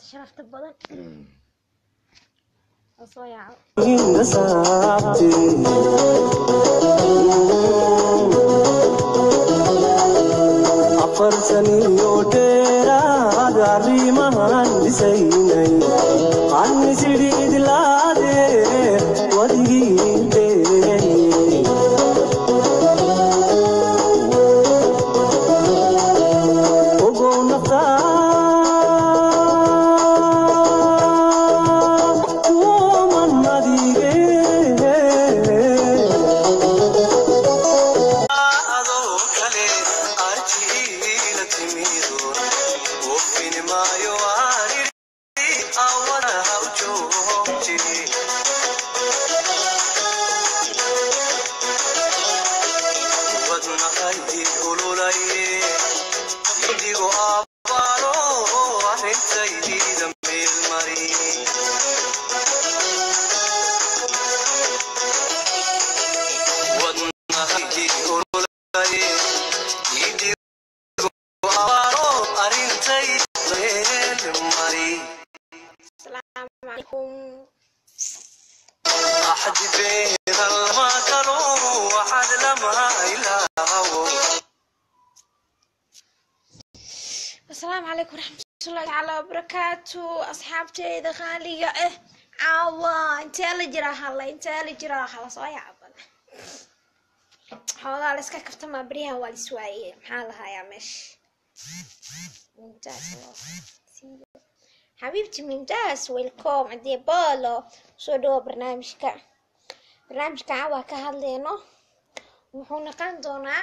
sharafta badan oo soo yaaco afar saniyo dheeraad arrimahan dhisaynay annisidhiidlaade wadigiinte ogow naftaa kuman adige adoo kale arjiila timido ofini maayo ariri awada hawjoogji wadnaqaydi ululaye idigo abaaro arrintaydiida meelmari wadnaqaydi ululaye idigo abaaro arrintayda meelmari asalaamu calaykum أحد بين المكر وحد لما إلهه asalaamu calaykum waraxmatullahi tacaala wabarakaatu asxaabteyda qaaliga ah caawa intee la jiraa halla intee la jiraa hala soo yaabada xoogaa la iska kaftamaa beryahan waa lis waaye maxaa lahayaa meesha mumtaas loo siiyo xabiibti mumtaas welcom adee bolo soo dhawo barnaamijka barnaamijka caawa ka hadleyno wuxuu noqon doonaa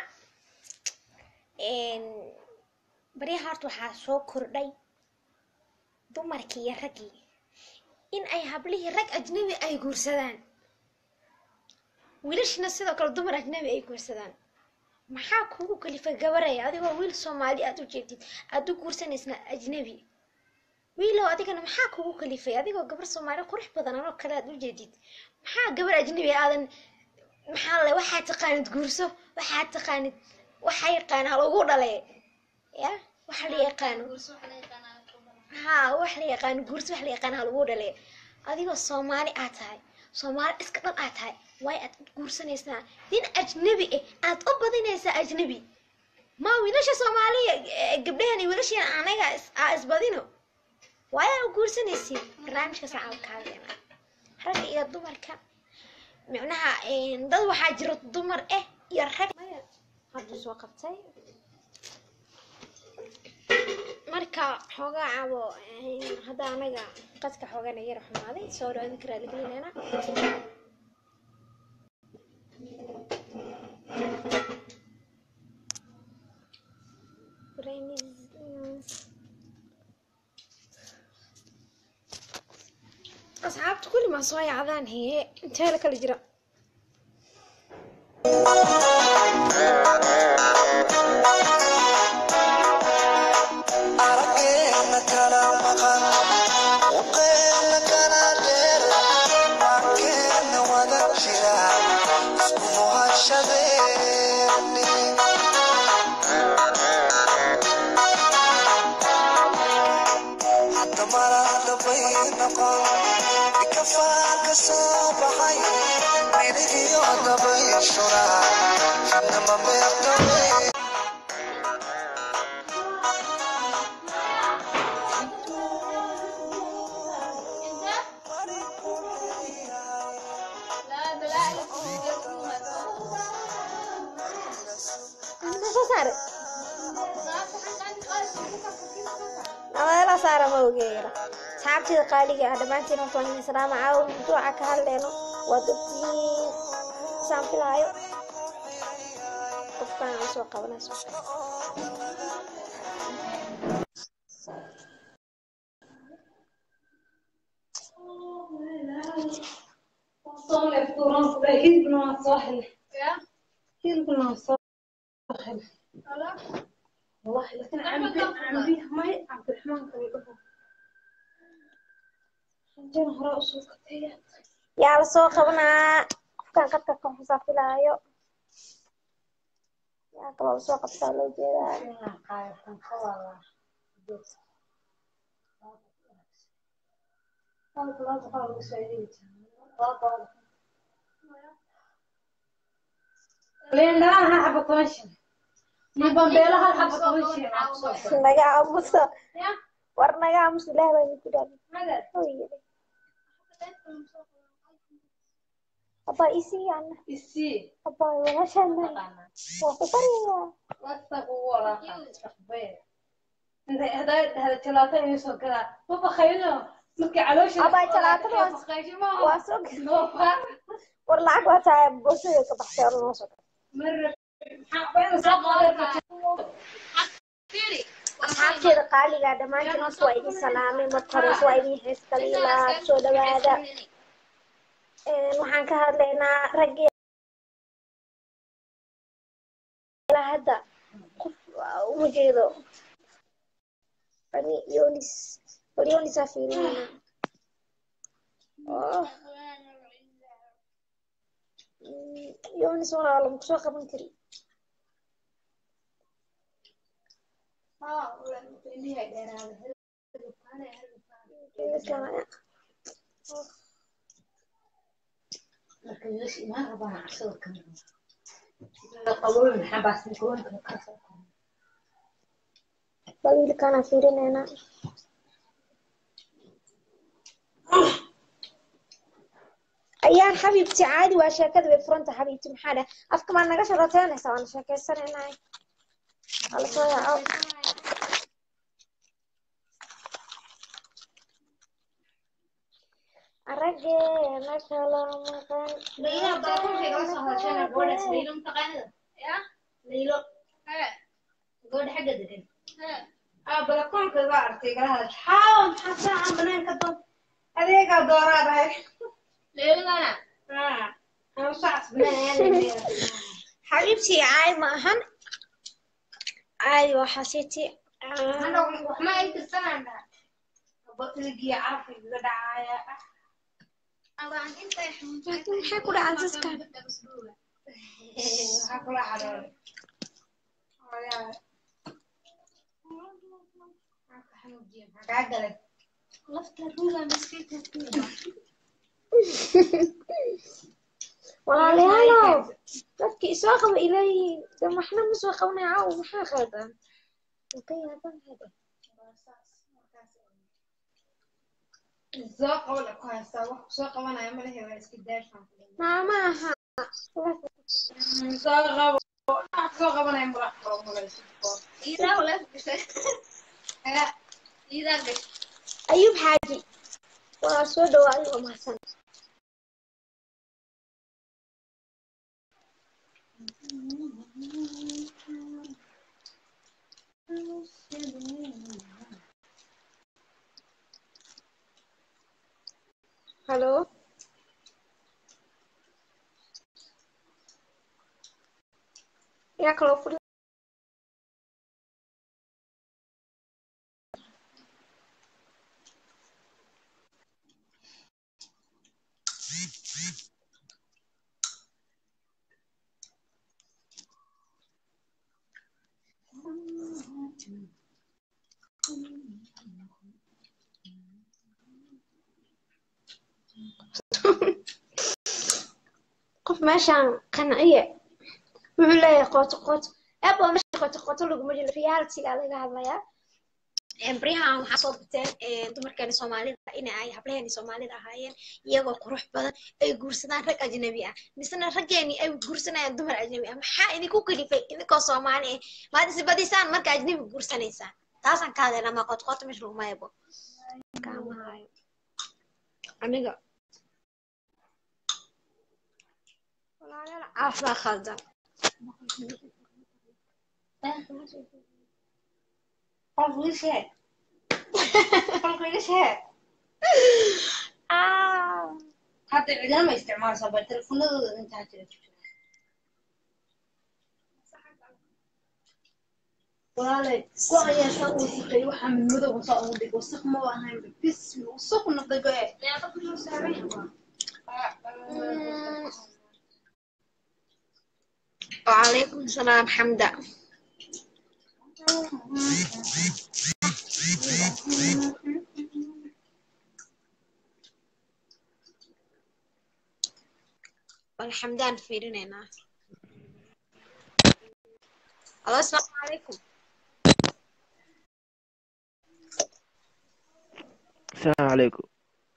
baryaha horta waxaa soo kordhay dumarkii iyo raggii in ay hablihii rag ajnabi ay guursadaan wiilashina sidoo kale dumar ajnabi ay guursadaan maxaa kugu kalifay gabaraya adigoo wiil soomaali aad u jeedid aad u guursanaysna ajnabi wiilow adigana maxaa kugu kalifay adigoo gabar soomaali qurux badan anoo kale aad u jeedid maxaa gabar ajnabi aadan maxaa le waxaa taqaanid guurso waxaa taqaanid waxaa yaqaan halagu dhale ya wax la yaqaano ha wax la yaqaano guurso wax la yaqaano halagu dhale adigoo soomaali aad tahay soomaali iska dhan aad tahay waay aad guursanaysaa nin ajnabi ah aad u badinaysaa ajnabi ma wiilasha soomaaliya eh, gabdhahan iyo wiilashan anaga is- aa isbadino waay aa guursanaysiin barnaamijka sacab kaageena ragga iyo dumarka micnaha eh, dad waxaa jira dumar ah iyo rag maya hadda soo qabtay marka xoogaa cabo eh, hadda anaga qadka xoogana yara xumaaday soo dhawaadin karaa lagelineena asxaabta kulli maa soo yacdaan hee intee la kala jira araggeena kala maqan uqeena kala dheer waankeena wada jira isku muhashadeeni hadda marada bay noqon ikafaa ka soo baxay miligiyo dabay shura fidnama beertawey Maxaa soo saare ameela saara ma ogeera asxaabteeda qaaliga ah dhammaantiin horta waan idin salaama caawa mawduuca ka hadleyno waa dadtiin saan filaayo qofkaan aan soo qabanayso yaa la soo qabanaa qofkaan qadka ka xusaa filaayo yaa kaloo lasoo qabtaa loo jeedaa naga aamuso war naga aamuso ilaah baa idinku dhaafay abaa isii ana abaa walaashaana waa ku baryayaa abaa jalaatada waa- waa soo gal war lacag waa tahay boosada ka baxsay or noo soo gal asxaabteeda qaaligaa dhammaantiin horta waa idin salaamay marka hore waa idin heeskaliilaa soo dhawaada Een, waxaan ka hadlaynaa raggee ilaa hadda qof waa uma jeedo bani yonis bal yonisaa fiirinayna Oh. Mm, yonis walaalo maku soo qaban kari Jeedadkaan- bal wiilkaanaa fiirinaynaa ayaan xabiibti caadi waa sheekada bay furanta xabiibti maxaa dheh afka maa naga sharateynaysaa waana sheekaysanaynaay hala soo yaaco araggeena kala maqan adeegaa dooraa dhahay xabiibti caadi ma ahan caadi waa xasiti maxay ku dhacaan saska walaalayaalow dadki isoo qaba ileeyihiin de maxna ma soo qabanaya caaw maxaa qaldan ka yaaban hada soo qabo ku haystaa wax soo qabanaya ma lehe waa iska daashaan maama aha soo qabo wax soo qabanaya mala qabo malayso ayuub xaaji waa soo dhawaaday oo mahadsan halo yaa kaloo furi qof meeshaan qanciye wuxuu leeyahay qooto qooto eeb waa meesha qooto qooto laguma jiro realityga laga hadlayaa baryahan waxaa soo bateen dumarkeeni soomaalida in ay hablaheeni soomaalida ahaayeen iyagoo qurux badan ay guursadaan rag ajnabi ah misena raggeeni ay guursanayaan dumar ajnabi ah maxaa idinku kalifay idinkoo soomaali ah maad isbadisaan marka ajnabi guursanaysaan taasaan ka hadlaynaa maa qooto qooto meesha laguma eebo kaamahaayo aniga walaalayaal caafaa khaldan Ah. hadda cidina ma isticmaalsaa ba telefonadooda intaa jira walaalay ku ayaashaa uu sikay waxaa madow saa ugu dhig wasaq ma ahayn bis wasaq noqday ba e وعليكم السلام حمدة bal xamdaan fiirinaynaa alo asalaamu calaykum السلام عليكم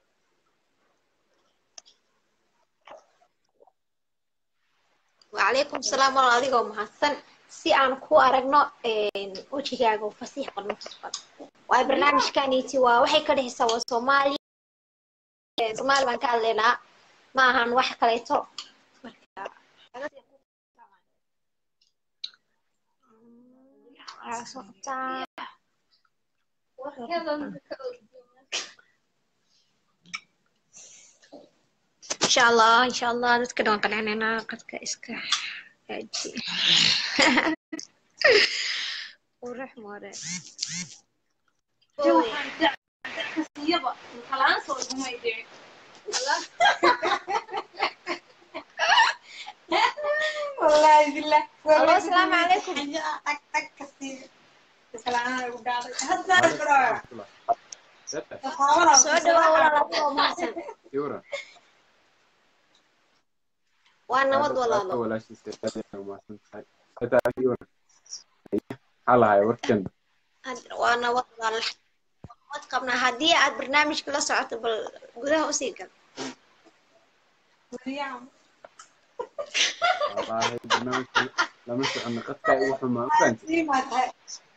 وعليكم السلام walaal adigoo mahadsan si aan ku aragno wejigaaga oo fasiix qorno tusban waay barnaamijkaniiti waa waxay ka dhehaysaa waa soomaali soomaali baan ka hadlaynaa ma ahan wax kaleeto marka waxaa soo qabtaa insha allah insha allah dadka dhan waan qancinaynaa qadka iska haaji qurux more kasiyaba kalaan soo igumay dhicin wallaahi billah Alo, asalaamu calaykum. ag ag kasiya kalaan ugu dhacday hadda bro soo dhawaa walaal adigoo mahadsan Yura. waa nabad walaalo walaashiisa aad umahadsan tahay xitaa adiga Yura. maxaa lahay warkan Had- waa nabad walaal nabad qabnaa haddii aad barnaamijka la socoto bal gudaha usii gal wallaahi barnaamijka lama socono qadka ugu xumaa ma fahanti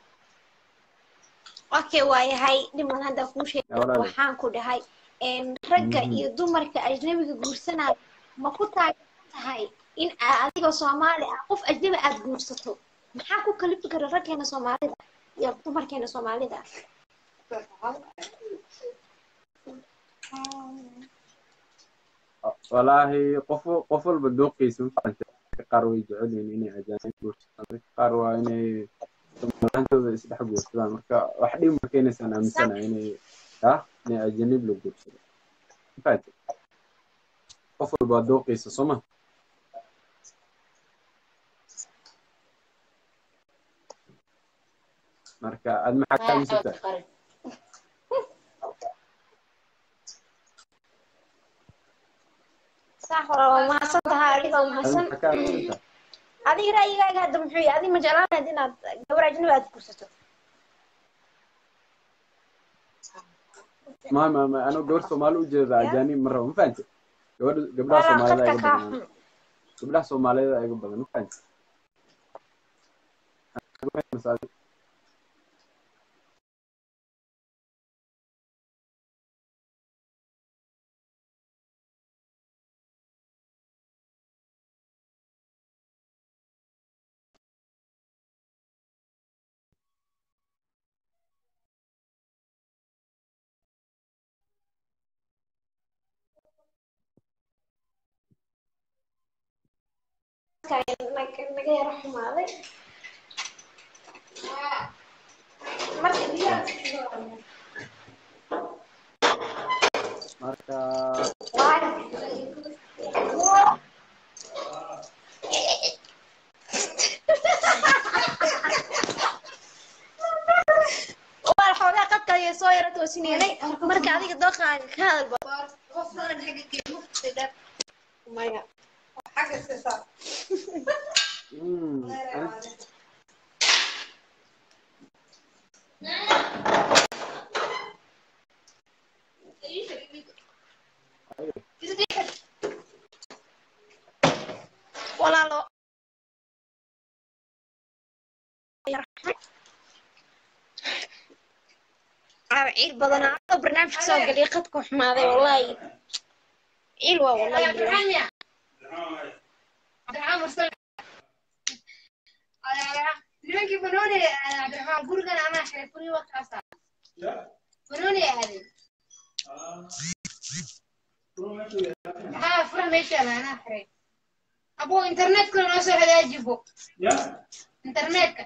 okay waayahay dhiman hadda kuu Ya, sheegay walaal. waxaan ku dhahay een, ragga Mhm. iyo dumarka ajnabiga guursanaya ma ku taageersan tahay in aa- adigoo soomaali ah qof ajnabi aad guursato maxaa ku kalifi kara raggeena soomaalida iyo dumarkeena soomaalida wallaahi qof qof walba dooqiisa ma fahanti dadka qaar way jecel yihiin inay ajaanib guursadaan dadka qaar waa inay somalilaantooda isdhex guursadaan marka wax dhib marka inaysaan aaminsanahay inay ah inay ajanib la guursado ma fahanti qof walba waa dooqiisa soo ma marka aad maxaa ka aaminsantahay sax walaal waa mahadsan tahay adigoo aad mahadsan maxaa ka aaminsantahay adiga ra'yigaaga hadda muxuu yahay adiga ma jeclaan lahayd inaad gabar ajnabi aad guursato ما ما ما انا gabar soomaali u jeeda ajaanib ma rabo ma fahanti gabadha gabdhaha walaal soomaalida qadka iga kaa badan xun gabdhaha soomaalida iga badan ma fahanti naga naga yaro xumaaday marka biyaha marka waa xoogaa qadka ayay soo yara toosineynay marka adiga dooqaaga ka hadalba maya mm, ani- walaalo ciil badan adoo barnaamijka soo galiya qadku xumaaday wallahi ciil waa wallahi billahi. nimankii banooni cabdiraxmaan gurigan anaa xiray furii waqtaasa banooni aadey haa fura meeshaada anaa xiray abo internetka noo soo hagaajibo internetka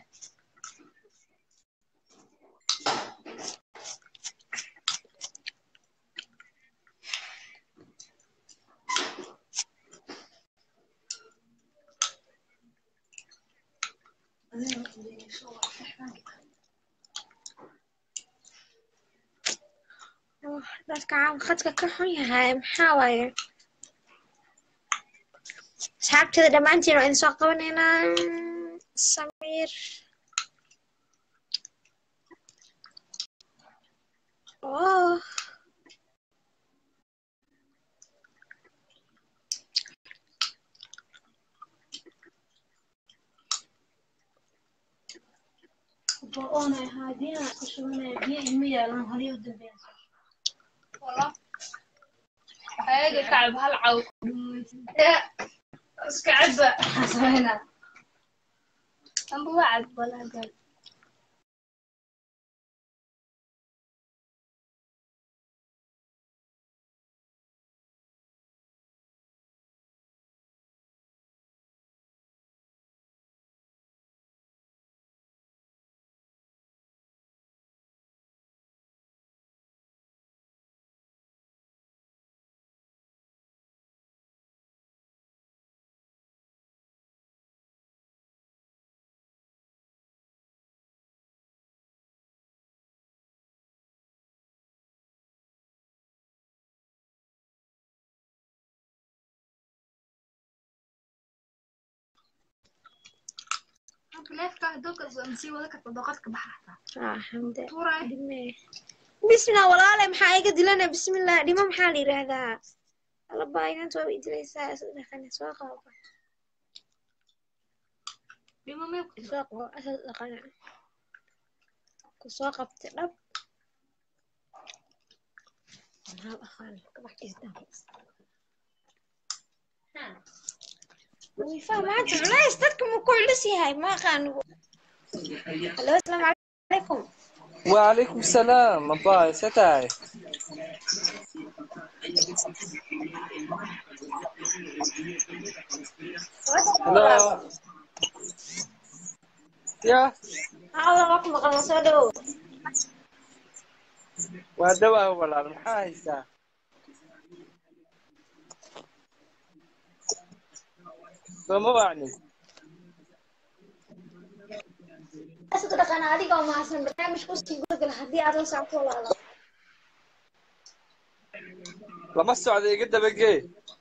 dadka caawa khadka ka xun yahay maxaa waaye asxaabteeda dhammaantiin waa idin soo qabanaynaa samiir oh oonay haadiina ku shubanaya biyo ima yaalan haliyo u dambeynsa ayaga kacab hal caw iska cabba xasbayna amba waa cad balaagan neefka hadooka sii wada karta doqadka baxa ah xamde tuuray dhime bismillah walaale maxaa iga dilana bismillah dhimo maxaa la yidhaahdaa alaba inanta waa idilaysaa isla dhaqane soo qaba dhimo meebka soo qabo asal dhaqane ku soo qabtay dhab maxaa dhaqan kabax isdan wifa maanta culays dadka ma ku culus yahay ma aqaan halo asalaamu calaykum وعليكم السلام أبا ستاي هلا يا hawada waa ku maqan soo dhowow وهدوا ولا محايسة فما وعني asal dhaqan adiga oo mahadsan barnaamijka usii gudagala haddii aad la socoto walaala لما السعودية قد بقي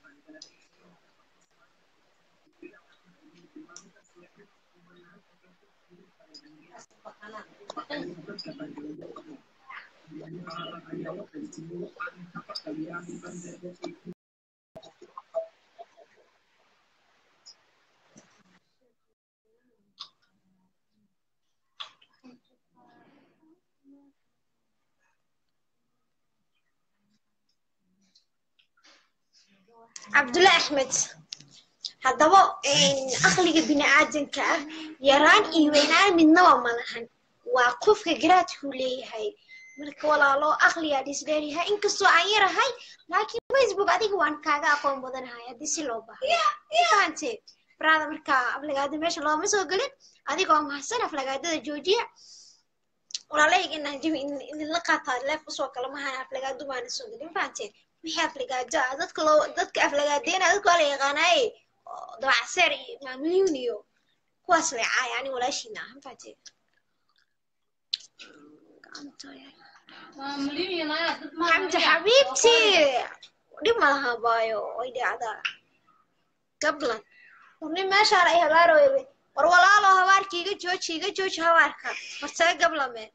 cabdulle axmed haddaba aqliga bini'aadanka ah yaraan iyo weynaan midnaba ma lahan waa qofka garaadkuu leeyahay marka walaalo aqligaa dhisdheeryahay inkastoo aan yarahay laakiin facebook adiga waan kaaga aqoon badanahay haddii si loo baahdo fahante brada marka aflagaada meesha looma soo gelin adigoo mahadsan aflagaadada joojiya walaalayga inaan jabi idinla qaataa leef usoo kala mahan aflagaadu baana soo gelin fahanteen wixii aflagaado ah dadka loo dadka aflagaadeena dadka waa la yaqaanaaye oo dabacseer iyo maamuliin iyo kuwaas leecaay ani walaashiina ah mafahanteen xamdi xabiibti dhib ma laha baayo way dhacdaa gablan warni meeshaan ay habaarooybe war walaalo habaarka iga jooji iga jooji habaarka hortaga gablame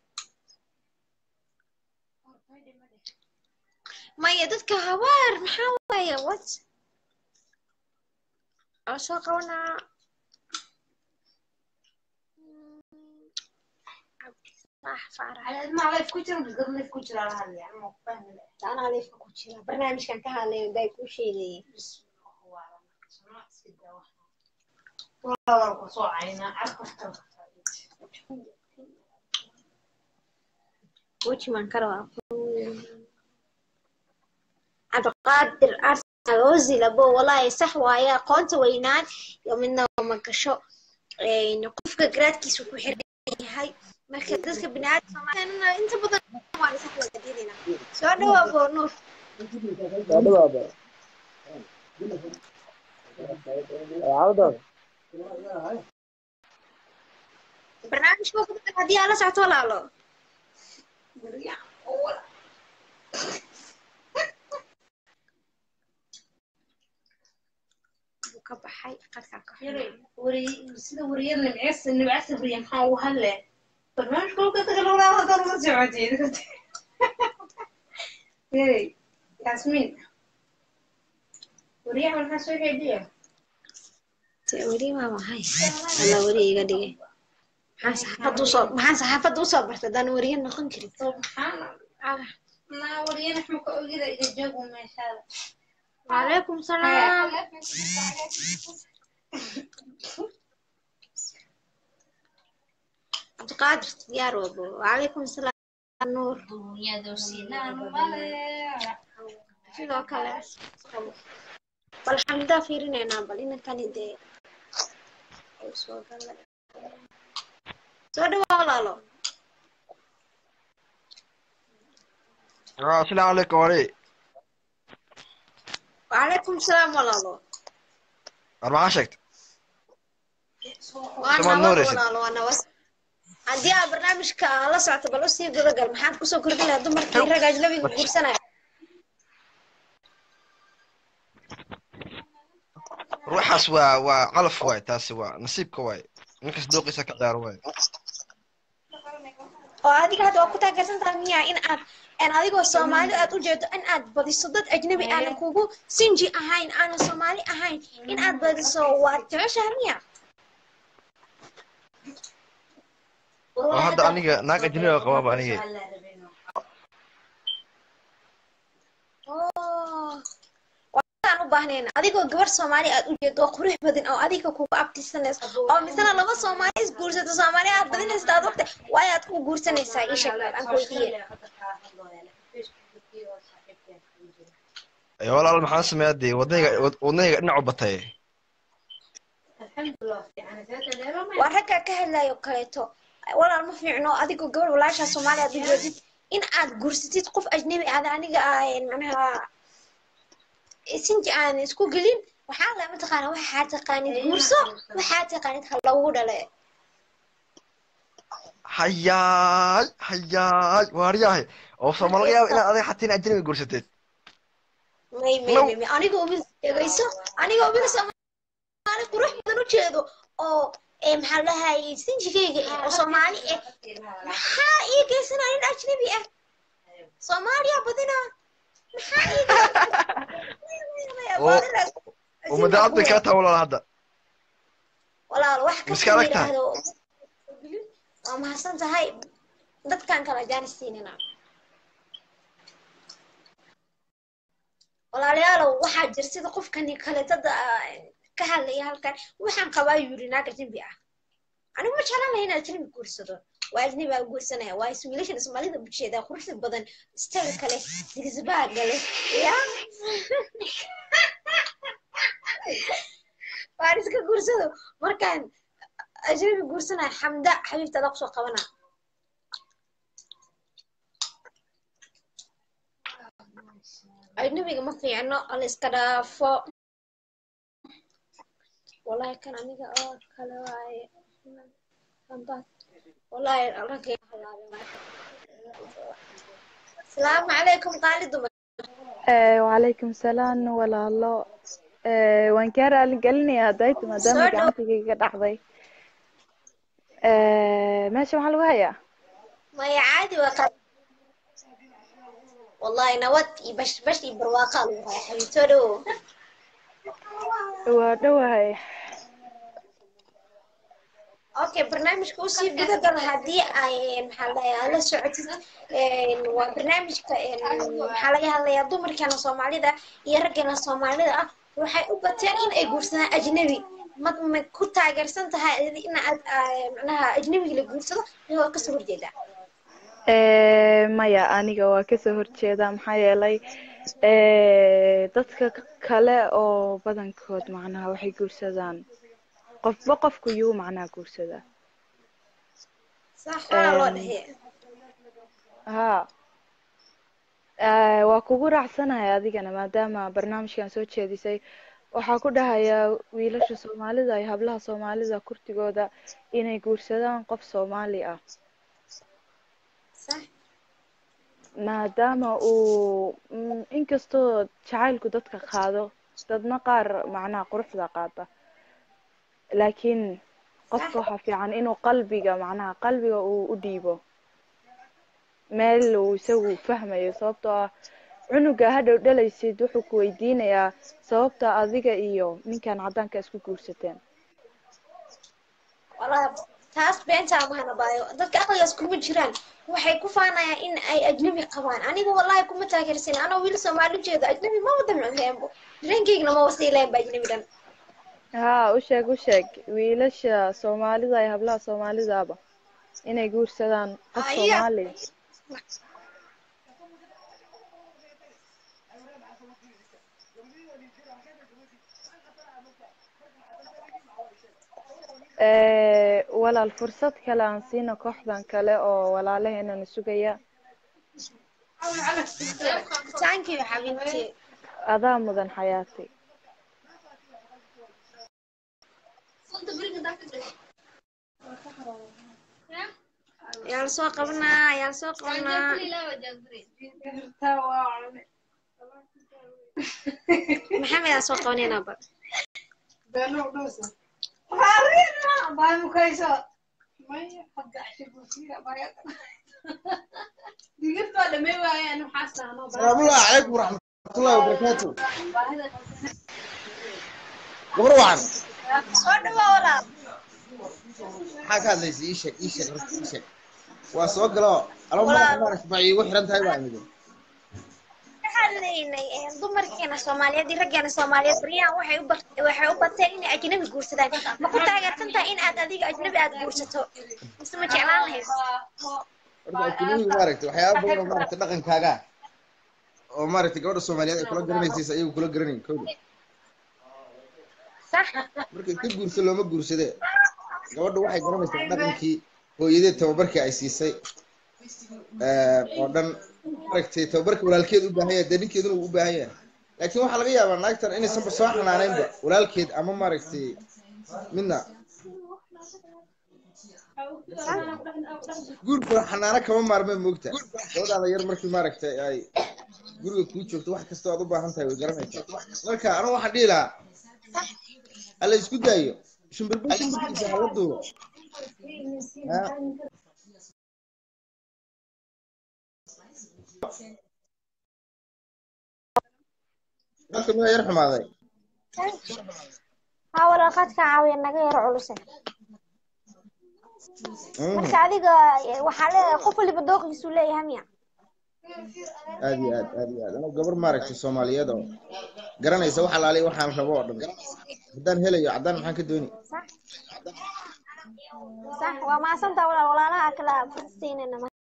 maya dadka habaar maxaa waaya what aan soo qabanaa cabdifataax faarax anaa leefka ku jira barnaamijkan ka hadlayo day kuu sheegayay wejiman karabaa cabdiqaadir arsenal ozil abo walaahi sax waaye aqoonta weynaan iyo midna ma gasho qofka garaadkiisa ku xiran yahay marka dadka biniaadamka inta badan waan isa flagaadinayna soo dhawaa boonuur barnaamijka ku dadka haddii aad la socto walaalo ka baxay qadkaa ka Yare, wari- sida wariyada nimceys nimceysa bariya maxaa ugu hadle barnaamijka kolka dadka lagu dhaafo haddana ma socotid Yare, Yasmin wariyaha maxaa soo xeediya Tee, weli waa maxay alla weli iga dhigay maxaan saxaafadda usoo maxaan saxaafadda usoo bartay haddaan weriye noqon karin subxaana Ah, naa wariyana xuma ka ogida iga joogu meeshaada وعليكم السلام عبد القادر ديار وابو وعليكم السلام نور sidoo kale bal xamdaa fiirinaynaa bal inankani dee uu soo galay soo dhawaa walaalo Ah, Asalaamu calaykum wari وعليكم السلام walaalo war maxaa sheegtay waa Samaad nabad nuuraysid. walaalo waa nabad haddii aad barnaamijka la socoto bal usii gudagal maxaad kusoo kordhin lahaa dumarkii rag ajnabiga guursanaya ruuxaas waa waa calaf waay taasi waa nasiibka waay ninkas dooqiisa ka ciyaaro waay oo adiga hadda waa ku taageersan tahay miya in aad aan adigoo soomaali aad u jeedo in aad badiso dad ajnabi aanan kugu sinji ahayn aanan soomaali ahayn in aad badiso waad jeceshahay miya oo hadda aniga naag ajnabiga qabaaba aniga oo waan u baahnayn adigoo gabar soomaali aad u jeedo oo qurux badan oo adiga kugu abtirsanayso oo misena laba soomaali is guursato soomaali aad badinaysa aad waqti waayo aad ku guursanaysaa ii sheeg aan weydiiye ee walaal maxaan sameeyaa dee wadnayga wadnayga dhinacu batay waa ragga ka hadlayo kaleeto walaal ma fiicno adigoo gabar walaashaa soomaali aad u jeedid in aad guursatid qof ajnabi aad aniga aan macnaha sinji aan isku gelin waxaa la mataqaana waxaa taqaanid guurso waxaa taqaanid ha lagu dhale hayaay hayaay waaryahay oo sooma laga yaaba inaad adiga xataa in ajnabiga guursateed may may may may anigoo mid dhegayso anigoo mid soomaali qurux badan u jeedo oo ee maxaa la dhahayay sinjigayga eh oo soomaali eh maxaa ii geysanaa nin ajnabi ah soomaaliya badina maxaa ii oo oo madaacad bay kaa tahay walaal hadda walaal wax Miska kasta la adag tahay. yidhaahdo waa mahadsan tahay dadkan kala jaanis siinina walaalayaalow waxaa jir sida qofkani kaleetada ka hadlaya halkan waxaan qabaa yuri naag ajnabi ah anigu ma jeclaan lahay inaan ajnabi guursado waa ajnabi aa guursanaya waa iswiilashan soomaalida bulsheeda quruxda badan istaga kale digisbaaga leh ya waan iska guursado markaan ajnabi guursanaya xamda xabiibtada kusoo qabana ajnabiga ma fiicno ala iska dhaafo wallahi kan aniga oo kale waaye Hamba- wallahi ragga iga halaabay asalaamu calaykum qaali dumar Eh, wacalaykum salaam walaalo Eh, waan kaa raali gelinayaa dayt maadaama Soo dhow. gacantigayga dhacday Eh, meesha maxaa lagu hayaa maya caadi waa qaali wallahi nabad iyo bash bash iyo barwaaqaa lagu haya xabiibtoo dhow waa dhowahay okay barnaamijka usii gudagal haddii ay maxaa la dhahayaa la socotid een, waa barnaamijka een, maxaa laga hadlayaa dumarkeena soomaalida iyo raggeena soomaalida ah waxay u bateen in ay guursadaan ajnabi ma ma ku taageersan tahay in aad aa- macnaha ajnabiga la guursado iyagoo kasoo horjeeda Eh, maya aniga waa kasoo horjeeda maxaa yeelay eh, dadka kale oo badankood macnaha waxay guursadaan qofba qofku yuu macnaha guursadaa sax waa loo Een, dhahe haa Eh, waa kugu raacsanahay adigana maadaama barnaamijkan soo jeedisay waxaa ku dhahayaa wiilasha soomaalida iyo hablaha soomaalida kurtigooda inay guursadaan qof soomaali ah sax maadaama uu mm, inkastoo jacaylku dadka qaado dadna qaar macnaha quruxda qaata laakiin qofka waxaa fiican inuu qalbiga macnaha qalbiga uu u dhiibo meel uu isagu fahmayo sababtoo ah cunuga hadhow dhalaysid wuxuu ku weydiinayaa sababta adiga iyo ninkan caddaanka isku guursateen walaa taas beentaa mahana baayo dadka aqligaas kuma jiraan waxay ku faanayaan in ay ajnabi qabaan aniga wallahi kuma taageersan anoo wiil soomaali jeedo ajnabi ma wada micneenbo dareenkaygana ma wasiileen ba ajnabi dhan haa u sheeg u sheeg wiilasha soomaalida iyo hablaha soomaalidaaba inay guursadaan qof Aya. soomaali Eh, walaal fursad kale aan siino kooxdan kale oo walaalaheenana sugaya thank you xabiibti adaa mudan xayaati yaa la soo qabanaa yaa la soo qabanaa maxamed aa soo qabanayna ba السلام الله عليكم ورحمة الله وبركاته gabar wacan soo dhawaa walaal maxaa ka hadlaysa ii sheeg ii sheeg horta ii sheeg waa soo galo alo madaxa maaragta ma iigu xiran tahay baa imid waxaan leeynay dumarkeena soomaaliyeed iyo raggeena soomaaliyeed baryahan waxay u bar- waxay u bateen inay ajnabi guursadaan ma ku taageersan tahay in aad adiga ajnabi aad guursato mise ma jeclaan lahayd horta ajnabiga maaragta waxyaaba badan oo maaragta dhaqankaaga ah oo maaragta gabadha soomaaliyeed ay kula garanaysiisa ayagu kula garanayn kowda sax marka iska guursa looma guursade gabadha waxay garanaysaa dhaqankii hooyadeed tababarkii ay siisay eh, oo dhan maaragtay tababarka walaalkeed u baahan yahay dee ninkeeduna uu u baahan yahay laakiin waxaa laga yaabaa naagtan inaysanba soo xanaanaynba walaalkeed ama maaragtay midna guurka xanaano kama maarmeen moogta gabadhaada yar markii maaragtay ay guriga kuu joogto wax kastoo aad u baahan tahay way garanaysaa marka anigu waxaan dhihi lahaa hala isku daayo shimbirbu shimbirkiisa hala duubo Ha? dadka miyaa yar xumaaday haa walaal qaadka caawiya naga yaro culuse Mm. marka adiga eh, waxaa leedahay qof waliba dooqiisuu leeyahay miya aad iyo aad aad iyo aad anigu gabar maaragtay soomaaliyeed oo garanaysa wax alaaliya waxaan rabo oo dhan haddaan helayo caddaan maxaan ka dooni sax waa maasantaa walaal walaalaha kala fursiinayna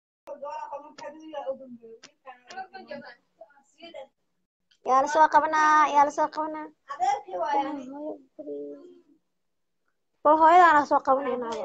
yaa lasoo qabanaa yaa lasoo qabanaa bal hooyadaana soo qabanaynaaba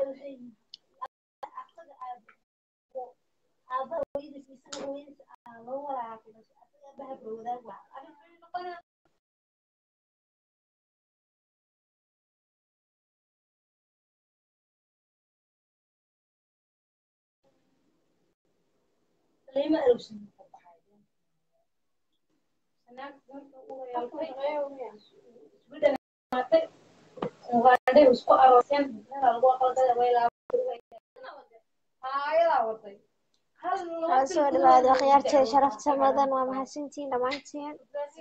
hala soo dhawaado akhyaarteeda sharafta mudan waa mahadsantihiin dhammaantiin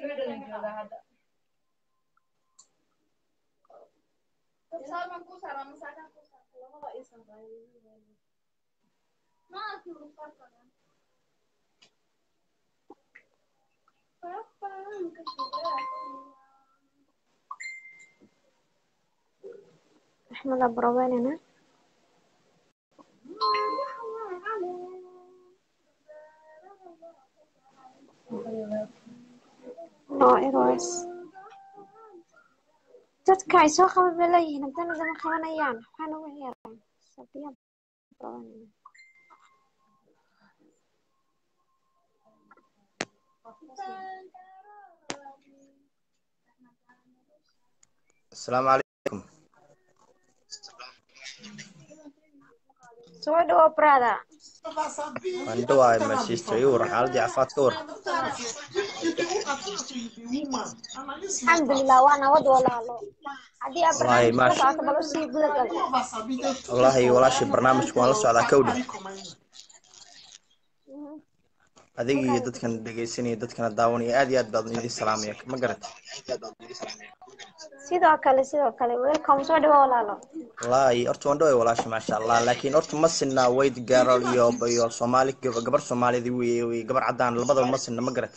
axmed abrobenina no eros dadka ay soo qaban bay leeyihiin haddana dama qabanayaan waxaa nagu ciyaaraan sabiya abrobenina السلام عليكم soo dhawo brother waan dhawaay my sister iyo waran xaaladii caafimaad ka waran alxamdulilah waa nabad walaalo haddii aad Wallaahi, barnaamijka la maasha- socoto bal usii gudagal wallaahi walaashii barnaamijka waan la socdaa kowdhi adiga iyo dadkan dhegaysanaya dadkana daawanaya aad iyo aad baad idin salaamaya ma garat sidoo kale sidoo kale welcome soo dhawo walaalo wallaahi horta waan dhawaay walaashi maasha allah laakiin horta ma sinna weyd gaarol iyo iyo soomaali gab- gabar soomaalida wey wey gabar caddaan labadaba ma sinna ma garat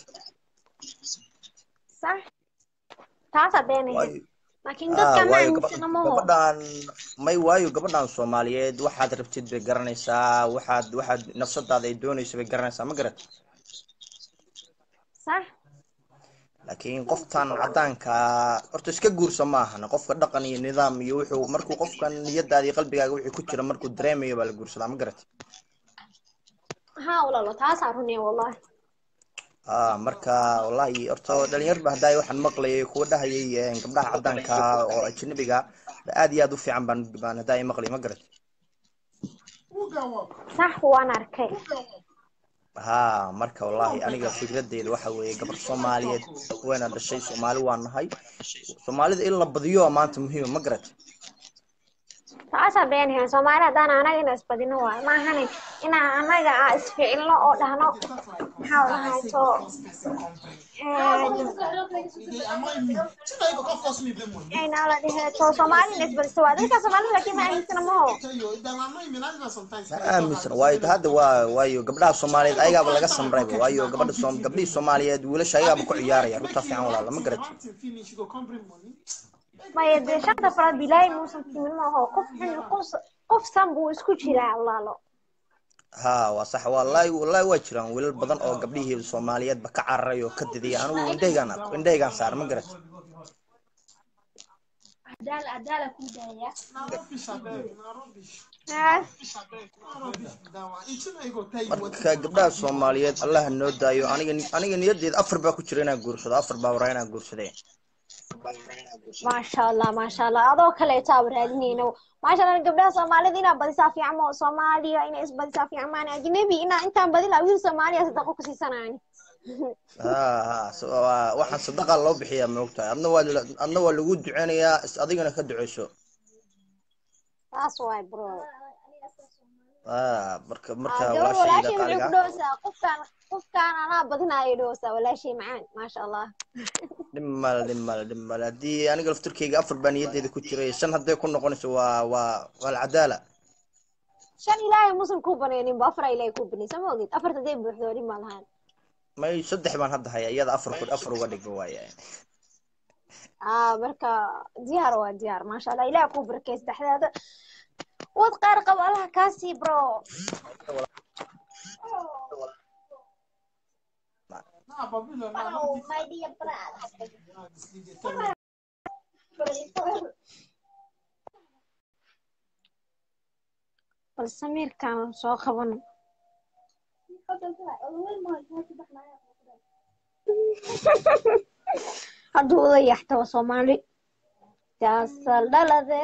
sax taasaa beenahayd waayo laakiin ah dadka ma waayo gaba- aaminsana maho gabadhan may waayo gabadhan soomaaliyeed waxaad rabtid bay garanaysaa waxaad waxaad nafsadaada ay doonayso bay garanaysaa ma garat sax laakiin qoftan caddaanka horta iska guursa ma ahana qofka dhaqan iyo nidaam iyo wuxuu markuu qofkan niyadaada iyo qalbigaaga wixii ku jira markuu dareemayo baa la guursadaa ma garat haa walaalo taasaa runaya wallahi ah marka wallahi horta dhalinyarba haddaay waxaan maqlayay kuwa dhahayay eh, gabdhaha caddaanka ah oo ajnabiga ba aad iyo aad u fiican baan baan haddaay maqlay ma garat sax waan arkay ha marka wallahi aniga fikradeyda waxa weeye gabar soomaaliyeed wayna dhashay soomaali waa nahay soomaalida in la badiyo waa maanta muhiima ma garat taasaa beenahayd soomaali haddaan anaga ina isbadino waayo maahane inaan anaga a isficilno oo dhahno maxaa dhahay to ayna la dhihe to soomaali ina isbadiso waa dadka soomaalida laakiin ma aaminsana maho ma aaminsan waayo hadda waa waayo gabdhaha soomaaliyeed ayagaaba laga samrayba waayo gabadha soom gabdhihii soomaaliyeed wiilasha ayagaaba ku ciyaaraya runtaa fiican walaala ma garat maya dee shanta faraad bilaahi muusan timin maaho qof xun qof qof san buu isku jiraa walaalo ha waa sax wallahi wallahi waa jiraan wiilal badan oo gabdhihii soomaaliyeedba ka cararay oo ka didaya anigu indhahaygaan arko indhahaygaan saar ma garat marka gabdhaha soomaaliyeed allaha noo daayo aniga aniga niyadeeda afar baa ku jira inaan guursado afar baa waraa inaan guursadee maasha allah maasha allah adoo kaleeto aa raadinayno maasha allah gabdhaha soomaalida inaa badisaa fiican mo soomaaliya inay isbadisaa fiican maani ajnabi inaa intaan badin lahaa wiil soomaaliya sadaqo ku siisanayni ha ha so- waa- waxaan sadaqa loo bixiyaa maogtahay adna waa la- adna waa lagu duceynayaa is adigana ka duceyso taas waay bro ha marka marka gabar walaashayda walaashay waxay qaaliga ku dhowsaa qofkaan qofkaan anaa badinaayo dhowsaa walaashay macaan maasha allah dhib male dhib male dhib male haddii aniga laftirkeyga afar baa niyadeeda ku jiray shan hadday ku noqonayso waa waa waa alcadaala shan ilaahay musan kuu banaynin ba afar ilaahay kuu banay sama ogid afarta day buuxdo dhib ma lahaan may saddex baan hadda haya iyada afar ku afar uga dhigo waaya aa marka diyaar waa diyaar maasha allah ilaah kuu barakay saddexdaada wad qaar qabo allaha kaasii bro bal samiirkaan soo qabano hadduu uda yaxtaba soomaali jaasal dhalade